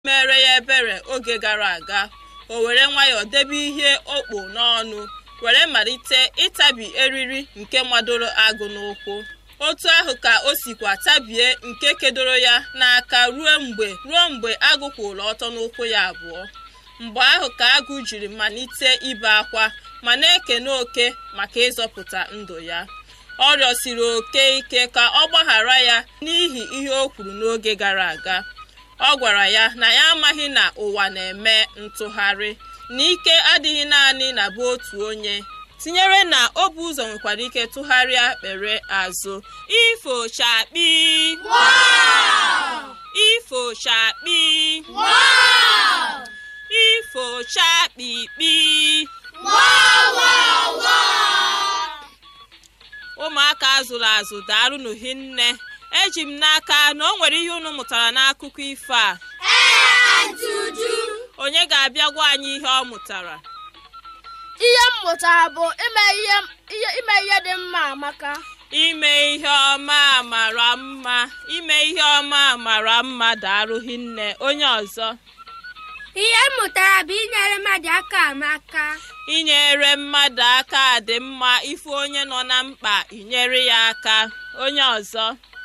mere ya ebere oge gara aga o were nwayọọ debe ihe okpo n'ọnụ were malite ịtabi eriri nke madoro agụ n'ụkwụ otu ahụ ka o sikwa tabie nke kedoro ya n'aka ruo mgbe ruo mgbe agụ kwụrụ ọtọ n'ụkwụ ya abụọ mgbe ahụ ka agụ jiri malite ibe akwa ma na-ekene oke maka ịzọpụta ndụ ya ọ rịọsiri oke ike ka ọ gbaghara ya n'ihi ihe o kwuru n'oge gara aga ọ gwara ya na ya amaghị na ụwa na-eme ntụgharị na ike adịghị naanị na bụ otu onye tinyere na o bu ụzọ nwekwara ike tụgharịa kpere azụ ifo chakpi ifo chakpi ifo chakpikpi ụmụaka azụrụ azụ daalụnụ hinne eji m n'aka na o nwere ihe unu mụtara n'akụkọ ifo a onye ga-abịa gwa anyị ihe ọ mụtara ihe m mụtara bụ ime ihe ime ihe dị mma amaka ime ihe ọma mara mma ime ihe ọma mara mma daalụ hinne onye ọzọ ihe m mụtara bụ inyere mmadụ aka amaka inyere mmadụ aka dị mma ife onye nọ na mkpa inyere ya aka onye ọzọ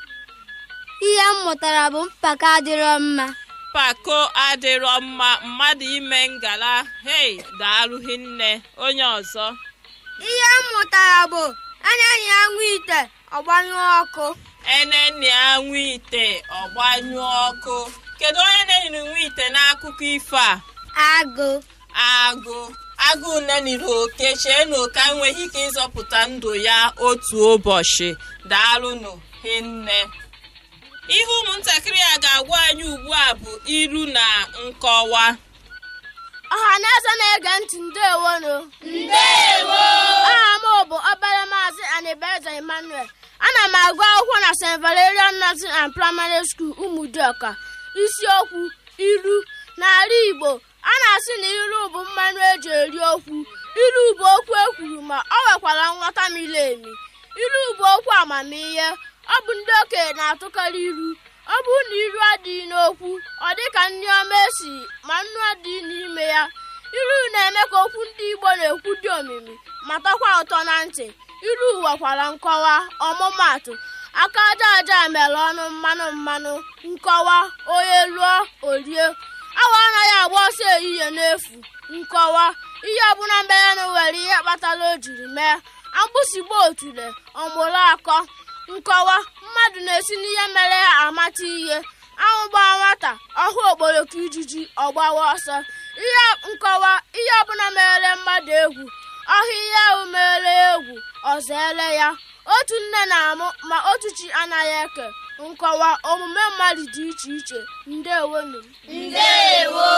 ihe m mụtara bụ mpako adịrọ mma mpako adịrọ mma mmadụ ime ngala hei daalụ hinne onye ọzọ ihe m mụtara bụ enenyi ya nwa ite ọgbanyụ ọkụ enenni anwụ ite ọgbanyụ ọkụ kedu onye na-eniri nwa ite n'akụkọ ifo a agụ agụ agụ neniri oke chee na oke enweghị ike ịzọpụta ndụ ya otu ụbọchị daalụnụ hinne ihe ụmụntakịrị a ga-agwa anyị ugbu a bụ iru na nkọwa ọha na eze na-ege ntị ndewonu ndewo aha m bụ obere maazị anibeze emmanuel ana m agụ akwụkwọ na st valerian nursing and primary school ụmụdịọka isiokwu ilu n'ala igbo a na-asị na ilu bụ mmanụ eji eri okwu ilu bụ okwu ekwuru ma ọ nwekwara nghọta miri emi ilu bụ okwu amamihe ọ bụ ndị okenye na-atụkarị ilu ọ bụrụ na ilu adịghị n'okwu ọ dị ka nri ọma esi ma nnu adịghị n'ime ya ilu na-eme ka okwu ndị igbo na-ekwu dị omimi ma tọkwa ụtọ na ntị ilu nwekwara nkọwa ọmụmatụ aka aja aja mere ọnụ mmanụ mmanụ nkọwa onye lụọ orie awa anaghị agba ọsọ ehihie n'efu nkọwa ihe ọbụla mere na nwere ihe kpatara o jiri mee agbụsigbo otule ọmụrụ akọ nkọwa mmadụ na-esi n'ihe mere ya amata ihe anwụ gbaa nwata ọhụ okporoko ijiji ọgbawa ọsọ ihe nkọwa ihe ọbụla mere mmadụ egwu ọhụ ihe ahụ mere egwu ọzọele ya otu nne na-amụ ma otu chi anaghị eke nkọwa omume mmadụ dị iche iche ndewonu ndewo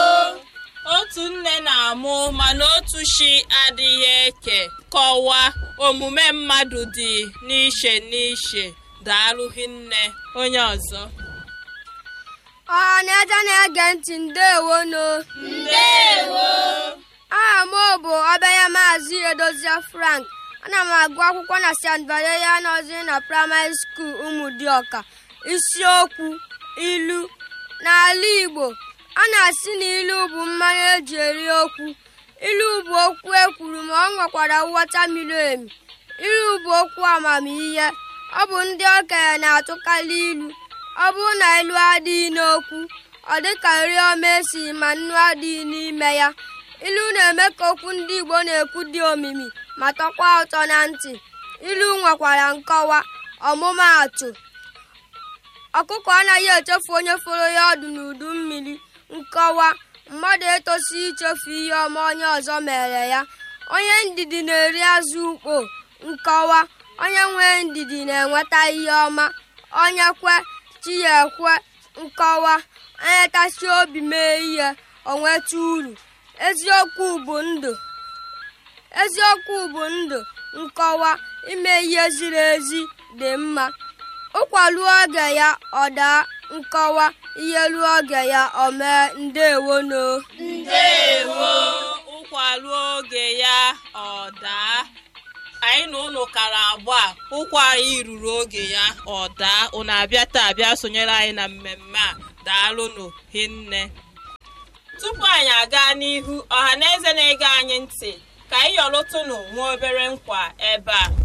otu nne na-amụ mana otu chi adịghị eke kọwaa omume mmadụ dị n'iche n'iche daalụ hinne onye ọzọ ọha na eze na-ege ntị ndewonu ndewo aha m bụ obere maazị edozia frank ana m agụ akwụkwọ na st valeria nursery na primary school ụmụdịọka isiokwu ilu n'ala igbo a na-asị na ilu bụ mmanụ eji eri okwu ilu bụ okwu ekwuru ma ọ nwekwara nghọta miri emi ilu bụ okwu amamihe ọ bụ ndị okenye na-atụkarị ilu ọ bụrụ na ilu adịghị n'okwu ọ dịka nri ọma esi ma nnu adịghị n'ime ya ilu na-eme ka okwu ndị igbo na-ekwu dị omimi ma tọkwa ụtọ na ntị ilu nwekwara nkọwa ọmụmaatụ ọkụkọ anaghị echefu onye fọrọ ya ọdụ n'udu mmiri nkọwa mmadụ etosi ichefu ihe ọma onye ọzọ mere ya onye ndidi na-eri azụ ukpo nkọwa onye nwee ndidi na-enweta ihe ọma onye kwe chi ya ekwe nkọwa onye tasi obi mee ihe o nweta uru eziokwu bụ ndụ eziokwu bụ ndụ nkọwa ime ihe ziri ezi dị mma ụkwa ruo oge ya ọ daa nkọwa ihe ruo oge ya o mee ndewono ndewo ụkwa ruo oge ya ọ daa anyị na ụnụ kara agba ụkwa anyị ruru oge ya ọ daa ụnụ abịa taa bịa sonyere anyị na mmemme a daalụnụ hinne tupu anyị aga n'ihu ọha na eze na-ege anyị ntị ka anyị yọrụtụnụ nwa obere nkwa ebe a